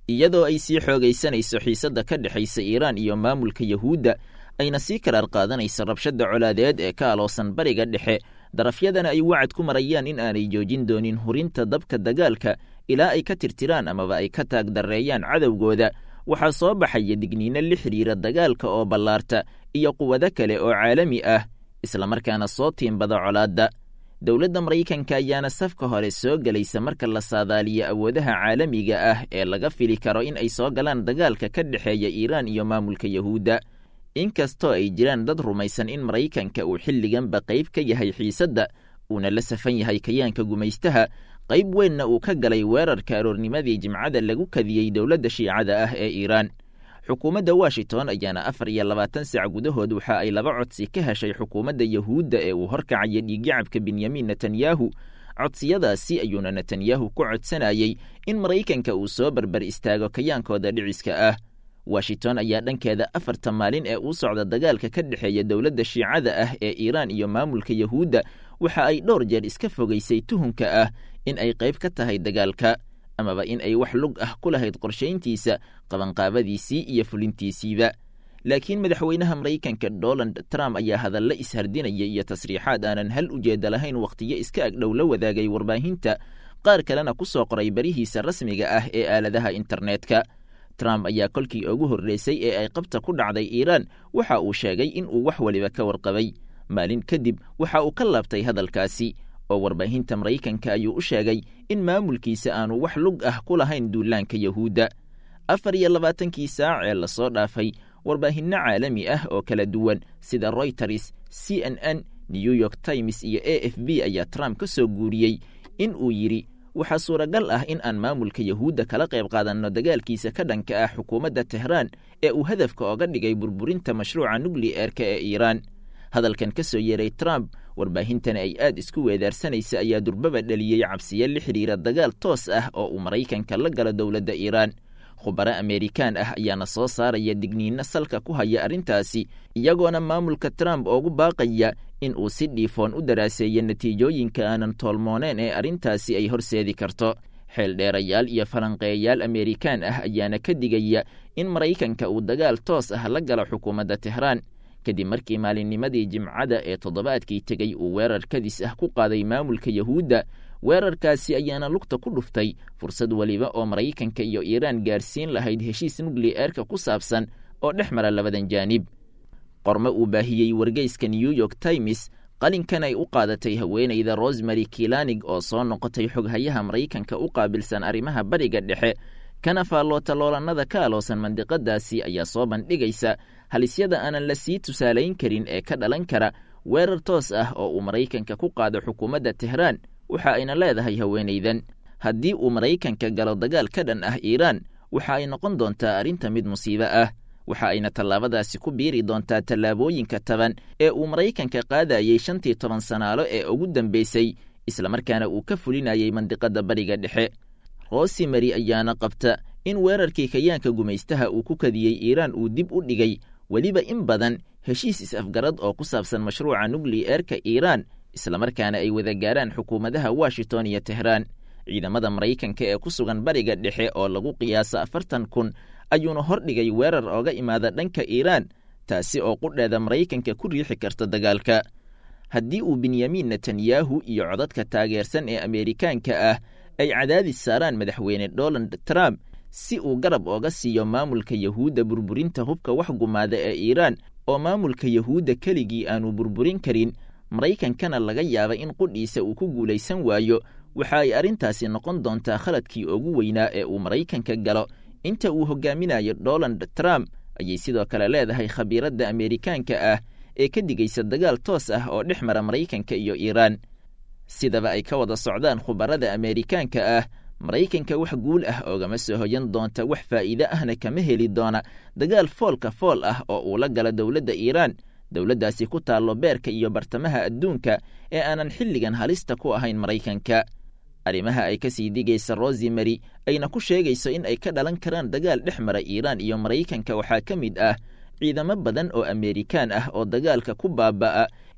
iyadoo ay sii xoogaysanayso xiisadda ka dhexaysa iiraan iyo maamulka yahuudda ayna sii karaar qaadanayso rabshadda colaadeed ee ka aloosan bariga dhexe darafyadana ay wacad ku marayaan in aanay joojin doonin hurinta dabka dagaalka ilaa ay ka tirtiraan amaba ay ka taagdarreeyaan cadowgooda waxaa soo baxaya digniino la xidhiira dagaalka oo ballaarta iyo quwado kale oo caalami ah islamarkaana soo tiimbada colaadda dowladda maraykanka ayaana safka hore soo gelaysa marka la saadaaliyo awoodaha caalamiga ah ee laga fili karo in ay soo galaan dagaalka ka dhexeeya iiraan iyo maamulka yahuudda inkastoo ay jiraan dad rumaysan in maraykanka uu xilliganba qayb ka yahay xiisadda uuna la safan yahay kayaanka gumaystaha qayb weynna uu ka galay weerarka aroornimadii jimcada lagu kadiyey dowladda shiicada ah ee iiraan xukuumadda washington ayaana afar iyo labaatan sac gudahood waxa ay laba codsi ka heshay xukuumadda yahuudda ee uu horkacaya dhiiggacabka benyamin netanyahu codsiyadaasi ayuuna netanyahu ku codsanayey in maraykanka uu soo barbar istaago kayaankooda dhiciska ah washington ayaa dhankeeda afarta maalin ee uu socda dagaalka ka dhexeeya dowladda shiicada ah ee iiraan iyo maamulka yahuudda waxa ay dhowr jeer iska fogaysay tuhunka ah in ay qayb ka tahay dagaalka amaba in ay wax lug ah ku lahayd qorshayntiisa qabanqaabadiisii iyo fulintiisiiba laakiin madaxweynaha maraykanka donald trump ayaa hadalla ishardinaya iyo tasriixaad aanan hal ujeedda lahayn wakhtiyo iska agdhow la wadaagay warbaahinta qaar kalena ku soo qoray barihiisa rasmiga ah ee aaladaha internetka trump ayaa kolkii ugu horreysay ee ay qabta ku dhacday iiraan waxa uu sheegay in uu wax weliba ka warqabay maalin kadib waxa uu ka laabtay hadalkaasi oo warbaahinta maraykanka ayuu u sheegay in maamulkiisa aanu wax lug ah ku lahayn duulaanka yahuudda afar iyo labaatankii saac ee lasoo dhaafay warbaahinno caalami ah oo kala duwan sida royters c n n new york times iyo a f b ayaa trump ka soo guuriyey in uu yidhi waxaa suuragal ah in aan maamulka yahuudda kala qayb qaadanno dagaalkiisa ka dhanka ah xukuumadda tehraan ee uu hadafka oga dhigay burburinta mashruuca nukliyeerka ee iiraan hadalkan ka soo yeeray trump warbaahintana ay aad isku weedaarsanaysa ayaa durbaba dhaliyey cabsiyo la xidhiira dagaal toos ah oo uu maraykanka la galo dowladda iiraan khubaro ameerikaan ah ayaana soo saaraya digniinno salka ku haya arrintaasi iyagoona maamulka trump oogu baaqaya in uu si dhiifoon u daraaseeyo natiijooyinka aanan toolmooneen ee arrintaasi ay horseedi karto xeeldheerayaal iyo falanqeeyayaal ameerikaan ah ayaana ka digaya in maraykanka uu dagaal toos ah la galo xukuumadda tehraan kadib markii maalinnimadii jimcada ee toddobaadkii tegey uu weerar kadis ah ku qaaday maamulka yahuudda weerarkaasi ayaana lugta ku dhuftay fursad weliba oo maraykanka iyo iiraan gaarsiin lahayd heshiis nukliyeerka ku saabsan oo dhex mara labadan jaanib qormo uu baahiyey wargeyska new york times qalinkan ay u qaadatay haweenayda rosemary kilanig oo soo noqotay xoghayaha maraykanka u qaabilsan arrimaha bariga dhexe kana faalloota loolannada ka aloosan mandiqadaasi ayaa soo bandhigaysa halisyada aanan la sii tusaalayn karin ee ka dhalan kara weerar toos ah oo uu maraykanka ku qaado xukuumadda tehraan waxa ayna leedahay haweenaydan haddii uu maraykanka galo dagaal ka dhan ah iiraan waxa ay noqon doontaa arrinta mid musiibo ah waxa ayna tallaabadaasi ku biiri doontaa tallaabooyinka taban ee uu maraykanka qaadayey shantii toban sanaalo ee ugu dambeysay islamarkaana uu ka fulinayey mandiqadda bariga dhexe rosimary ayaana qabta in weerarkii kayaanka gumaystaha uu ku kadiyey iiraan uu dib u dhigay weliba in badan heshiis is-afgarad oo ku saabsan mashruuca nukliyeerka iiraan islamarkaana ay wada gaaraan xukuumadaha washington iyo tehraan ciidamada maraykanka ee ku sugan bariga dhexe oo lagu qiyaasa afartan kun ayuuna hordhigay weerar ooga imaada dhanka iiraan taasi oo qudheeda maraykanka ku riixi karta dagaalka haddii uu benyamin netanyahu iyo codadka taageersan ee ameerikaanka ah ay cadaadis saaraan madaxweyne donald trump si uu garab ooga siiyo maamulka yahuudda burburinta hubka wax gumaada ee iiraan oo maamulka yahuudda keligii aanu burburin karin maraykankana laga yaaba in qudhiisa uu ku guulaysan waayo waxa ay arrintaasi noqon doontaa khaladkii ugu weynaa ee uu maraykanka galo inta uu hogaaminayo donald trump ayay sidoo kale leedahay khabiiradda ameerikaanka ah ee ka digaysa dagaal toos ah oo dhex mara maraykanka iyo iiraan sidaba ay ka wada socdaan khubarada ameerikaanka ah maraykanka wax guul ah oogama soo hoyan doonta wax faa'iide ahna kama heli doona dagaal foolka fool ah oo uu la gala dowladda iiraan dowladdaasi ku taallo beerka iyo bartamaha adduunka ee aanan xilligan halista ku ahayn maraykanka arrimaha ay ka sii digaysa rosimary ayna ku sheegayso in ay ka dhalan karaan dagaal dhex mara iiraan iyo maraykanka waxaa ka mid ah ciidamo badan oo ameerikaan ah oo dagaalka ku baaba'a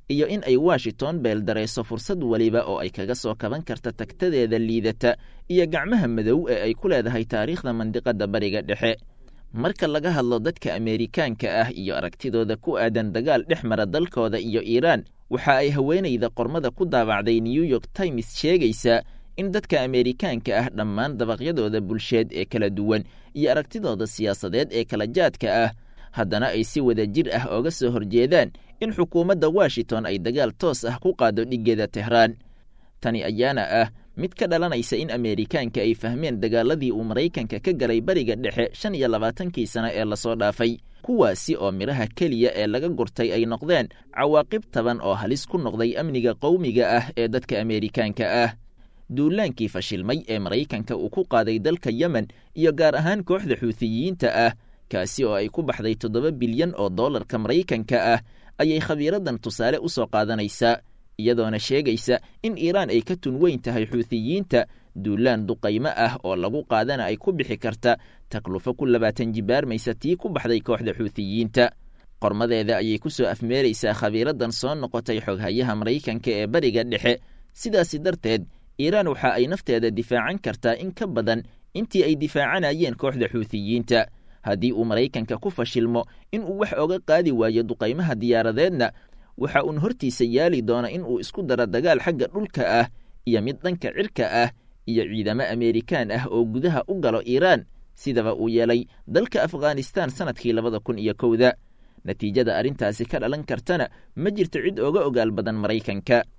iyo in ay washington beeldarayso fursad weliba oo ay kaga soo kaban karta tagtadeeda liidata iyo gacmaha madow ee ay ku leedahay taariikhda mandiqadda bariga dhexe marka laga hadlo dadka ameerikaanka ah iyo aragtidooda ku aadan dagaal dhex mara dalkooda iyo iiraan waxa ay haweenayda qormada ku daabacday new york times sheegaysaa in dadka ameerikaanka ah dhammaan dabaqyadooda bulsheed ee kala duwan iyo aragtidooda siyaasadeed ee kala jaadka ah haddana ay si wada jir ah ooga soo horjeedaan in xukuumadda washington ay dagaal toos ah ku qaado dhiggeeda tehraan tani ayaana ah mid ka dhalanaysa in ameerikaanka ay fahmeen dagaaladii uu maraykanka ka galay bariga dhexe shan iyo labaatankii sano ee lasoo dhaafay kuwaasi oo midhaha keliya ee laga gurtay ay noqdeen cawaaqib taban oo halis ku noqday amniga qowmiga ah ee dadka ameerikaanka ah duulaankii fashilmay ee maraykanka uu ku qaaday dalka yemen iyo gaar ahaan kooxda xuutiyiinta ah kaasi oo ay ku baxday toddoba bilyan oo dollarka maraykanka ah ayay khabiiradan tusaale u soo qaadanaysaa iyadoona sheegaysa in iiraan ay ka tun weyn tahay xuutiyiinta duulaan duqaymo ah oo lagu qaadana ay ku bixi karta taklufo ku labaatan jibaarmaysa tii ku baxday kooxda xuutiyiinta qormadeeda ayay ku soo afmeeraysaa khabiiradan soo noqotay xoghayaha maraykanka ee bariga dhexe sidaasi darteed iiraan waxa ay nafteeda difaacan kartaa in ka badan intii ay difaacanayeen kooxda xuutiyiinta haddii uu maraykanka ku fashilmo in uu wax oga qaadi waayo duqaymaha diyaaradeedna waxa uun hortiisa yaali doona in uu isku daro dagaal xagga dhulka ah iyo mid dhanka cirka ah iyo ciidamo ameerikaan ah oo gudaha u galo iiraan sidaba uu yeelay dalka afghanistan sannadkii labada kun iyo kowda natiijada arrintaasi ka dhalan kartana ma jirto cid oga ogaal badan maraykanka